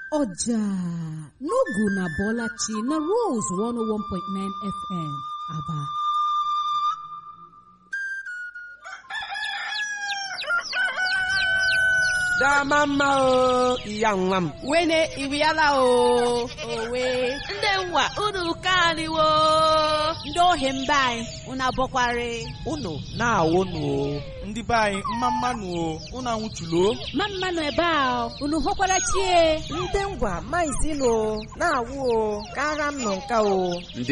ọjà n'ogu na bọlachi na rose 101.9 fm aba dama mma o iya nwa m wene iriala o owe ndị nwa unu kaniwo ndị ohi mba anyị unu abọkwari unu na-awụ nụ o ndị be anyị mma mmanụ o unu anwụchulo ma mmanụ ebe a unu hụkwara chie ndị ngwa maizilo na-awụ o kara m nọ nka o